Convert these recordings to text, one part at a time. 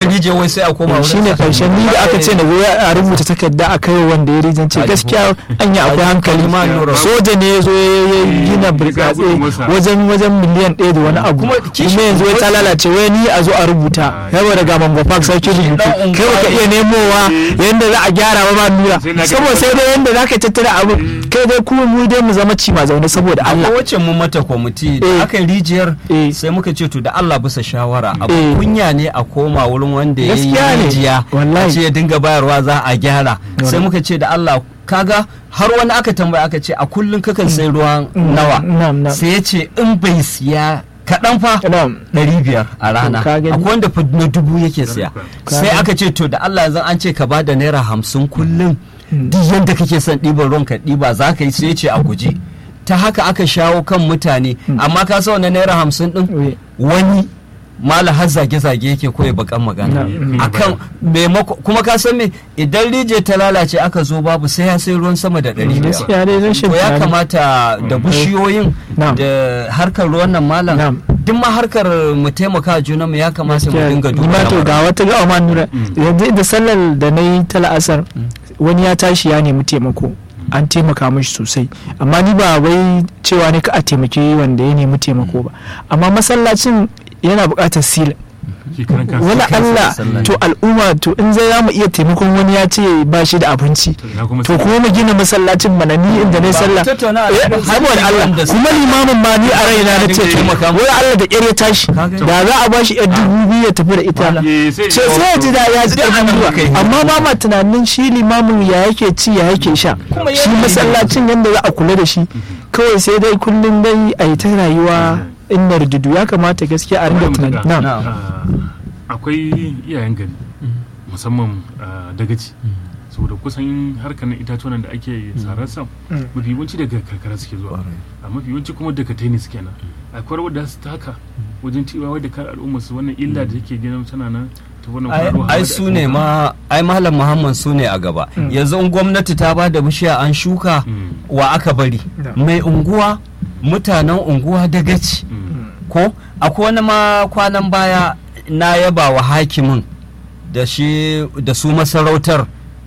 rijiya wai sai a koma wurin shi ne sa. karshen ni da aka ce na goya a rubuta takarda a kai wanda ya rijin ce gaskiya an yi akwai hankali ma nura. soja ne ya zo ya ya gina burtsatse wajen wajen miliyan ɗaya da wani abu Kuma kishi- kuma yanzu wai ta lalace wai ni a zo a rubuta yawa daga mango park sarki rubutu dan kai unguwa baka iya nemowa yanda za a gyara ba ma nura Sai na ga- saboda sai dai yanda za ka tattara abu kai dai kuma mu dai mu zama ci ma zaune saboda akwai Allah wacce mun mata kwamiti Eh. da aka yi rijiyar Eh. sai muka ce to da Allah bisa shawara abu Eh. kunya ne a koma wurin wanda ya yi Gaskiya ne. rijiya Wallahi. a ce ya dinga bayarwa za a gyara sai Wallahi. muka ce da Allah kaga har wani aka tambaya aka ce a kullum kakan sai ruwan nawa Na'am, na'am. sai ya ce in bai siya kaɗan fa Na'am. ɗari biyar a rana ka gani? akwai wanda fa na dubu yake siya Ka sai gani? aka ce to da Allah yanzu an ce ka ba da naira hamsin kullum duk yadda kake son ɗiban ruwan ka ɗiba za ka yi sai ya ce a guji ta haka aka shawo kan mutane amma ka sa wannan naira hamsin ɗin Eh. wani mala har zage-zage yake koya bakan magana Mm. akan maimako kuma ka san me idan rije ta lalace aka zo babu sai ya sai ruwan sama da ɗari biyar gaskiya dai rashin to ya tunani. kamata da bishiyoyin Na'am. da harkar ruwan nan malam Na'am. duk ma harkar mu taimaka junanmu ya kamata mu Gaskiya, dinga ni duba ma to lamarin. ga wata ga ma nura yanzu da sallar da na yi ta la'asar wani ya tashi ya nemi taimako an taimaka mishi sosai amma ni ba wai cewa ne ka a taimake wanda ya nemi taimako ba amma masallacin yana buƙatar sila shi karan kansa. wala kansa Allah sallah to al'umma to in zai za mu iya taimakon wani ya ce ba shi da abinci ina kuma to sai- kuma mu gina masallacin mana ni inda na yi Ba, sallah tattauna a Eh, cikin saboda Allah wanda su- kuma limamin ma ni a raina na ce dinga taimaka wai Allah da ƙyar ya tashi Ka gani? da za a ba shi yar dubu biyu ya tafi da ita Eh, sai- ce sai ya ji da ya ji Duk ƙarfin ana zuwa muka yi. amma ba ma tunanin shi limamin ya yake ci ya yake sha Kuma shi yana- masallacin yadda za a kula da shi kawai sai dai kullum dai a yi ta rayuwa in na rududu ya kamata gaskiya a ringa tunani Na'am. na Ah, akwai iyayen gari musamman ah, dagaci saboda kusan harkar na itatuwan da ake sararsa mafi yawanci daga karkara suke zuwa a mafi yawanci kuma daga taini suke nan akwai rawar da su taka wajen cewa wadda kan al'umma su wannan illa da take gina tana nan ta wannan ai faruwa ai da su ake ne magana. ma ai malam muhammad su ne a gaba yanzu in gwamnati ta ba da bishiya an shuka Mm. wa aka bari Da. mai unguwa mutanen unguwa dagaci Mm. ko akwai wani ma kwanan baya na yaba wa hakimin da shi da su masarautar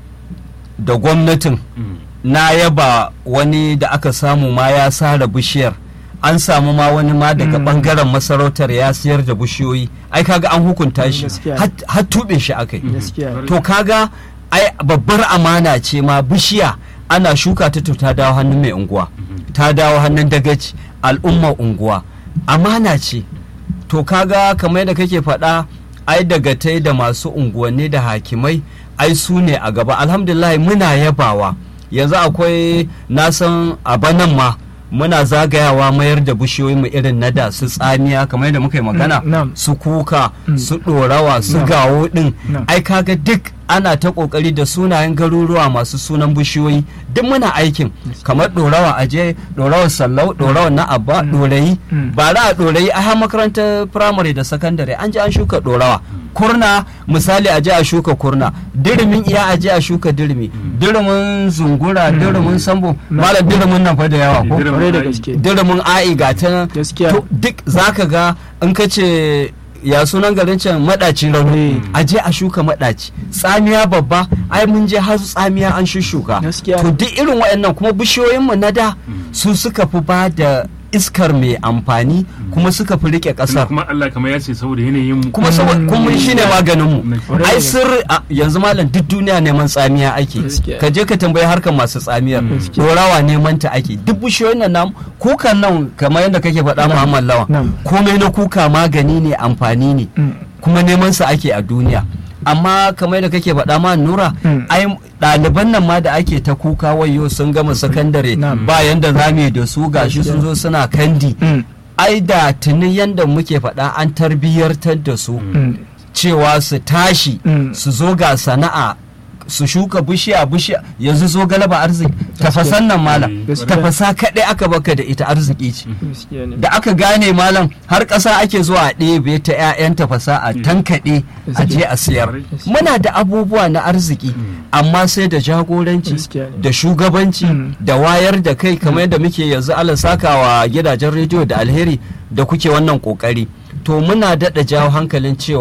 da gwamnatin Mm. na yaba wani da aka samu ma ya sare bishiyar an samu ma wani ma daga Mm. bangaren masarautar ya siyar da bishiyoyi ai kaga an hukunta shi Gaskiya. har- har tuɓe shi akai gaskiya to kaga ai babbar amana ce ma bishiya ana shuka ta to ta dawo hannun mai unguwa ta dawo hannun dagaci al'ummar unguwa amana ce to kaga kamar yadda kake faɗa ai daga tai da masu unguwanni da hakimai ai su ne a gaba alhamdulillah muna yabawa yanzu akwai nasan a banan ma muna zagayawa mayar da bishiyoyi mu irin na da su tsamiya kamar yadda muka yi magana Mm, na'am. su kuka su ɗorawa su Na'am. gawo ɗin Na'am. ai kaga duk ana ta kokari da sunayen garuruwa masu sunan bishiyoyi duk muna aikin kamar ɗorawa aje ɗorawar sallau ɗorawar na abba ɗorayi Mm. ba a ɗorayi a har makarantar firamare da sakandare an je an shuka ɗorawa kurna misali aje a shuka kurna dirimin iya aje a shuka dirimi dirimin zungura dirimin sambo malam dirimin nan fa da yawa ko Dirimin kwarai da ai. gaske dirimin a'i ga ta nan Gaskiya. to duk zaka ga in ka ce ya sunan garin can madaci rauni Mm. a je a shuka madaci tsamiya babba ai mun je har tsamiya an shushuka Gaskiya. to duk irin waɗannan kuma bishiyoyin mu na da su suka fi ba da iskar mai amfani kuma suka fi rike Sannan ƙasar kuma Allah kamar ya ce saboda yanayin mu kuma saboda Mm. kuma shi ne maganin mu Mm. ai sirri a- yanzu malam duk duniya neman tsamiya ake Gaskiya. ka je ka tambayi harkar masu tsamiyar Gaskiya. dorawa neman ta ake duk bishiyoyin nan namu kukan nan kamar yadda kake faɗa Muhammad Lawan Na'am. komai na kuka magani ne amfani ne Mm. kuma neman sa ake a duniya amma kamar yadda kake faɗa ma nura Mm. ai ɗaliban nan ma da ake ta kuka wayo sun gama sakandare Na'am. ba yanda za mu yi da su gashi sun zo suna kandi Mm. ai da tuni yanda muke faɗa an tarbiyyartar da su Mm. cewa su tashi Mm. su zo ga sana'a su shuka bishiya bishiya yanzu zo galaba arziki tafasan nan malam Gaskiya. tafasa kaɗai aka baka da ita arziki ce Gaskiya ne. da aka gane malam har ƙasa ake zuwa a ɗebe ta 'ya'yan tafasa a tankaɗe a je a siyar muna da abubuwa na arziki amma sai da jagoranci Gaskiya ne. da shugabanci Mm. da wayar da kai kamar yadda muke yanzu ala sakawa gidajen rediyo da alheri da kuke wannan kokari to muna daɗa jawo hankalin cewa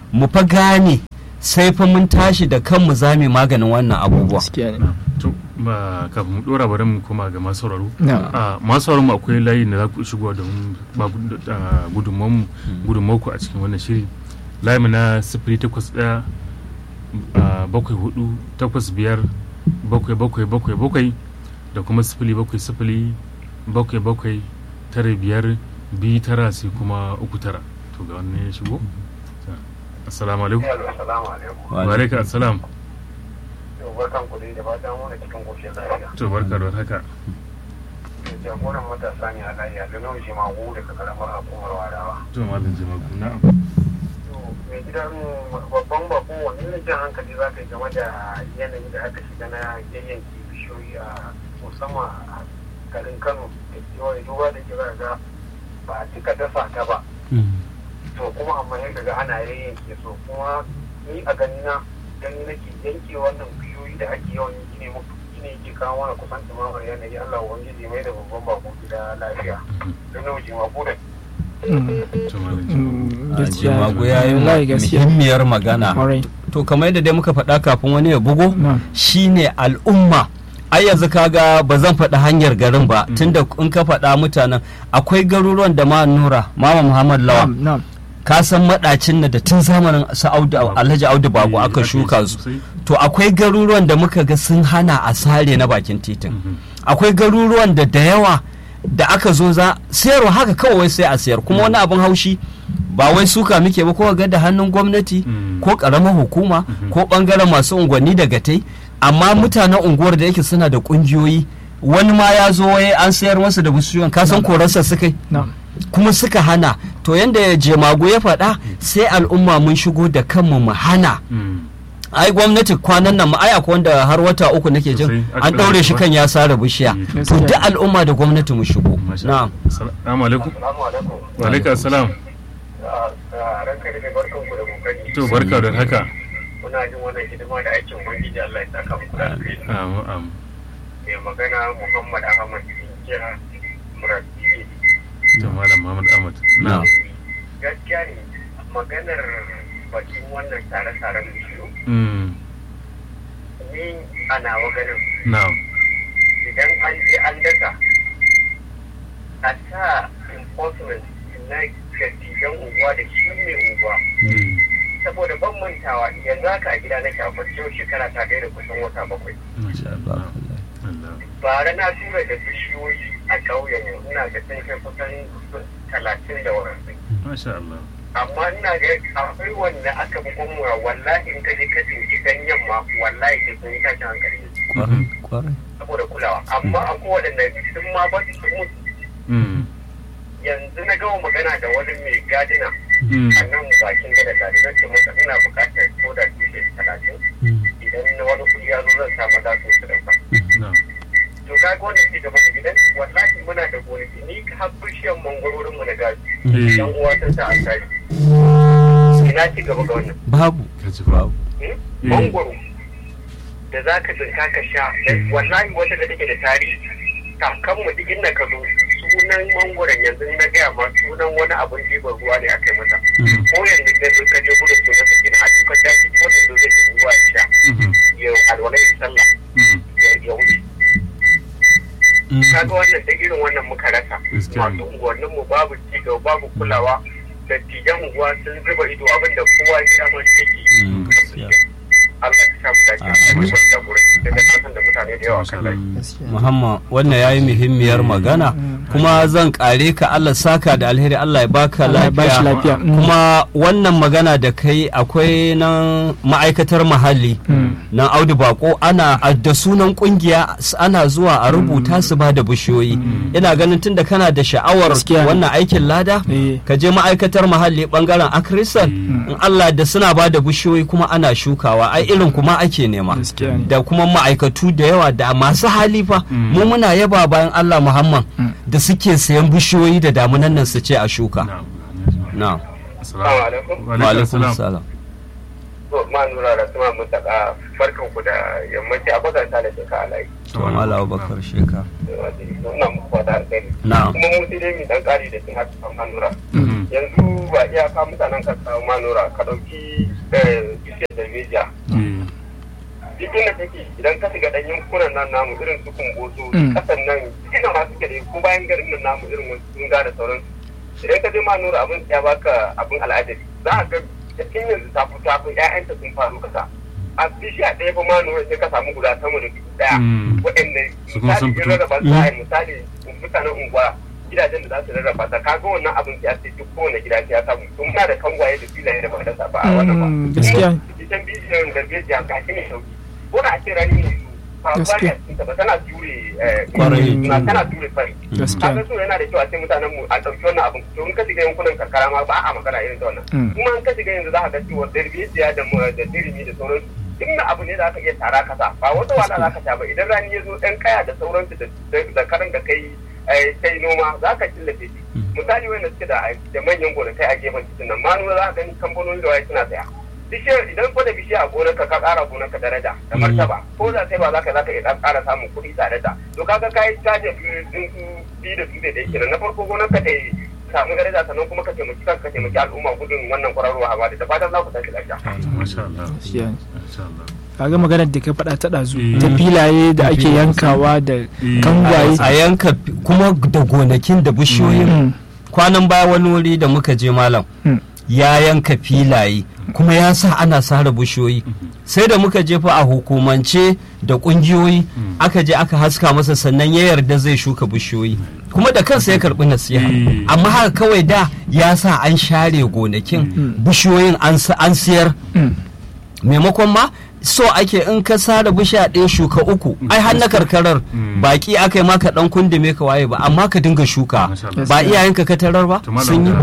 mu fa gane sai fa mun tashi da kanmu za mu yi maganin wannan abubuwa gaskiya ne to ba kafin mu dora bari mu koma ga masu sauraro na a masu sauraro mu akwai layi da za ku shigo da ba gudunmu gudunmu a cikin wannan shiri layi mu na sifili takwas ɗaya a, bakwai hudu takwas biyar bakwai bakwai bakwai bakwai da kuma sifili bakwai sifili bakwai bakwai tara biyar biyu tara sai kuma uku tara to ga wannan ya shigo assalamu alaikum Yalo, assalamu alaikum. wa alaikum assalam Yau barkan ku dai da fatan wani cikin koshin lafiya. to barka da haka Jagoran matasa ne a lafiya da nauyi ma gu daga karamar hukumar wadawa. to malam jama'a na'am To, mai gidan babban bako wani ne jan hankali za ka yi game da yanayi da aka shiga na yayyanki bishiyoyi a musamman a garin Kano da kewaye duba da kira ga ba a cika dasa ta ba. To kuma amma ya ga ana yayyanke so kuma ni a ganina gani nake yanke wannan bishiyoyi da ake yawan yi ne muku ne yake kawo mana kusan dumamar yanayi Allah ubangiji mai da babban bako gida lafiya. Don nauji ma ko da to malam jama'a gaskiya jimago ya yi wallahi gaskiya muhimmiyar magana kwarai to kamar yadda dai muka faɗa kafin wani ya bugo na shine al'umma ai yanzu kaga ba zan faɗi hanyar garin ba tunda in ka faɗa mutanen akwai garuruwan da ma nura mama muhammad lawa na'am na'am ka san maɗacin na da tun zamanin su audu alhaji audu bago aka shuka su to akwai garuruwan da muka ga sun hana a sare na bakin titin akwai garuruwan da da yawa da aka zo za sayarwa haka kawai sai a sayar kuma wani abin haushi ba wai suka muke ba ko ga da hannun gwamnati Mm. ko karamar hukuma ko bangaren masu unguwanni da gatai amma mutanen unguwar da yake suna da kungiyoyi wani ma ya zo wai an sayar masa da bishiyoyin ka san korarsa suka yi na'am kuma suka hana to yanda jemago ya faɗa sai al'umma mun shigo da kanmu mu hana ai gwamnati kwanan nan ma ai akwai wanda har wata uku nake jin Sosai, aka an ɗaure shi ɗaure kan ya sare bishiya Mm. to duk al'umma da gwamnati mu shigo na'am Assalamu alaikum. Assalamu alaikum. Wa alaikum assalam. ranka da barkan ku da kokari To barka da haka. kuna jin wannan hidima da aikin ubangiji Allah ya saka muku da alheri Amu amu. mai magana Muhammad Ahmad Inkiya Murabbi To malam Muhammad Ahmad. Na'am. Na'am. gaskiya ne maganar bakin wannan tare-taren bishiyu Mm. ni a nawa ganin Na'am. idan an je an dasa a sa enforcement na dattijan unguwa da shi mai unguwa Mm. saboda ban mantawa yanzu haka a gida na shafar yau shekara ta da kusan wata bakwai Masha Allah. Allah. bara na tura da bishiyoyi a ƙauyen mu ina ga sun kai kusan talatin da wani Masha Allah. amma ina ga akwai wanda aka bi gwamna wallahi in ka je ka tsinci ganyen ma wallahi sai sun yi tashin hankali kwarai kwarai saboda kulawa amma akwai waɗanda sun ma ba su mutu Mm. yanzu na gama magana da wani mai gadina Mm. a nan bakin gada da zan ce masa ina buƙatar ko da tushe talatin idan na wani kuɗi ya zo zan sa maza su su ɗauka Na'am. to ka ga wanda ke gaba da gidan wallahi muna da gonaki ni har bishiyar mangwarorin mu na gaji Eh. yan uwa ta sa an tare ina ci gaba ga wannan babu Ka ji ba. hmm? Eh. mangwaro da za ka tsinka ka sha wallahi wata da take da tarihi kakanmu duk inda ka zo sunan mangwaron yanzu na gaya ma sunan wani abun ɗiban ruwa ne aka yi masa Mhm. ko yanzu ka zo ka je gudun sunan sa kenan a duka daji wannan zo zai ɗibi ruwa ya sha Mhm. ya alwala ya sallah Mhm. ya- ya wuce kaga wannan da irin wannan muka rasa Gaskiya ne. masu unguwannin mu babu cigaba babu kulawa dattijan unguwa sun zuba ido abinda kowa ya dama shi Mm, yake gaskiya. Allah ya sa mu dace a yi wani jagoranci da na san da mutane da yawa kan lai gaskiya muhammad wannan ya yi muhimmiyar magana kuma zan kare ka allah saka da alheri allah ya baka Allah ya bashi lafiya lafiya Mm. kuma wannan magana da kai akwai nan ma'aikatar muhalli nan audu bako ana a- da sunan kungiya s- ana zuwa a rubuta su ba da bishiyoyi ina ganin tunda kana da sha'awar Gaskiya ne. wannan aikin lada Eh. ka je ma'aikatar muhalli bangaren akrisal in allah da suna ba da bishiyoyi kuma ana shukawa ai irin kuma ake nema Gaskiya ne. da kuma ma'aikatu da yawa da masu hali fa mu muna yaba bayan allah muhammad da suke sayan bishiyoyi da damunan nan su ce a shuka Na'am. na'am Assalamu alaikum. Wa wa alaikum alaikum assalam. salam to ma nura da suma mutaka barkan ku da yammaci a bakar ta da shekara alayi to mala abubakar sheka ina muku fata alkhairi na'am kuma mu sai dai mu dan kari da kin haka kan nura Mhm. yanzu ba iyaka mutanen ka samu manora ka ɗauki bishiyar da meja duk inda take idan ka shiga ɗan yankunan nan namu irin su kumboso kasan nan cikin da masu gari ko bayan garin nan namu irin wasu sun da sauransu idan ka je manora abin ya baka abin al'ajabi za a ga cikin yanzu ta fi tafi ƴaƴanta sun faru kasa a bishiya ɗaya fa manora sai ka samu guda sama da dubu ɗaya waɗanda misali in rarraba su a misali mutanen unguwa gidajen da za su rarraba ta kaga wannan abin ya ce duk kowane gida ya samu tun muna da kangwaye da filaye da ba da ba a wannan ba gaskiya cikin bidiyon gargajiya ga shi ne sauki ko da a ce rani ne su ba ba tana ture na tana ture fari kaga so yana da kyau a ce mutanen mu a ɗauki wannan abin to in ka shiga yankunan karkara ma ba a magana irin da wannan kuma in ka shiga yanzu za ka ga cewa gargajiya da da dirimi da sauransu duk abu ne da aka iya tara kasa ba wata wala za ka sha ba idan rani ya zo ɗan kaya da sauransu da karan da kai kai noma za ka killace shi misali wanda suke da da manyan gonakai a gefen titin nan ma nuna za ka gani kamfanoni da waye suna saya bishiyar idan ko da bishiya a gonarka ka ƙara gonarka daraja da martaba ko da sai ba za ka za ka iya ƙara samun kuɗi tare da to kaga kai caje biyu da su da yake na farko gonarka ta samu daraja sannan kuma ka taimaki kanka ka taimaki al'umma gudun wannan kwararwa hawa da fatan za ku tashi lafiya. Masha Allah. Masha Allah. kaga maganar da ka faɗa ta ɗazu ta filaye da ake yankawa da kangwaye a yanka kuma da gonakin da bishiyoyin kwanan baya wani wuri da muka je malam ya yanka filaye kuma ya sa ana sare bishiyoyi sai da muka jefa a hukumance da kungiyoyi aka je aka haska masa sannan ya yarda zai shuka bishiyoyi kuma da kansa ya karbi nasiha amma haka kawai da ya sa an share gonakin bishiyoyin an siyar maimakon ma so ake in ka sare bishiya ɗaya shuka uku ai har na karkarar baki aka yi maka dan kundume ka waye ba amma ka dinga shuka ba iyayenka ka tarar ba sun yi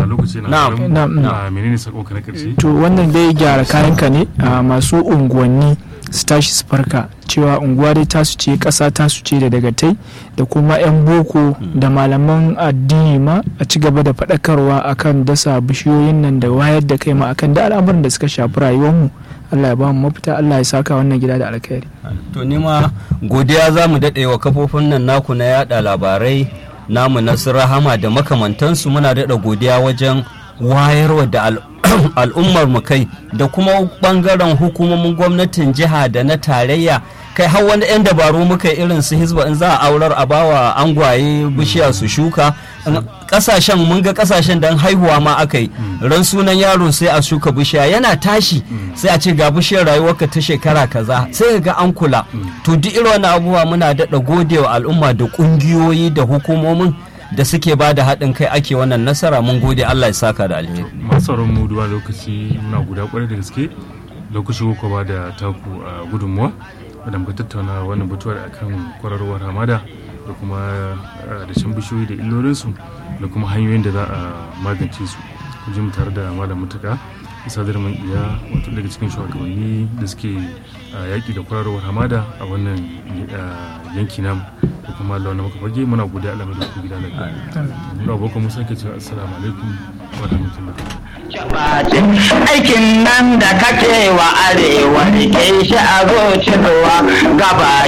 na'am menene sako ka na karshe to wannan dai gyara kayanka ne a masu unguwanni su tashi su farka cewa unguwa dai tasu ce ƙasa tasu ce da dagatai da kuma 'yan boko da malaman addini ma a ci gaba da faɗakarwa akan dasa bishiyoyin nan da wayar da kai ma akan da al'amuran da suka shafi rayuwarmu Allah ya ba mu mafita Allah ya saka wannan gida da alkhairi to ni ma godiya za mu daɗe wa kafofin nan naku na yada labarai namu na rahama da makamantansu muna daɗa godiya wajen wayarwa da al'ummar mu kai da kuma bangaren hukumomin gwamnatin jiha da na tarayya kai har wani 'yan dabaru muka irin su hizba in za a aurar a bawa angwaye bishiya su shuka kasashen mun ga kasashen dan haihuwa ma aka yi ran sunan yaro sai a shuka bishiya yana tashi sai a ce ga bishiyar rayuwarka ta shekara kaza sai ga an kula to duk irin wani abubuwa muna daɗa godewa al'umma da ƙungiyoyi da hukumomin da suke ba da haɗin kai ake wannan nasara mun gode Allah ya saka da alheri masu mu duba lokaci muna guda kwarai da gaske lokaci ko ba da taku a gudunmuwa da muka tattauna wannan batuwar akan kwararwar hamada da kuma dashen bishiyoyi da illolinsu da kuma hanyoyin da za a magance su ku ji mu tare da malam mutuka isa man iya wato daga cikin shugabanni da suke yaƙi da kwararwar hamada a wannan yanki namu da kuma launa maka fage muna godiya Allah mai da ku gida lafiya muna abokan mu sake cewa assalamu alaikum wa rahmatullahi aikin nan da kake wa arewa ke shi a zuciyarwa gaba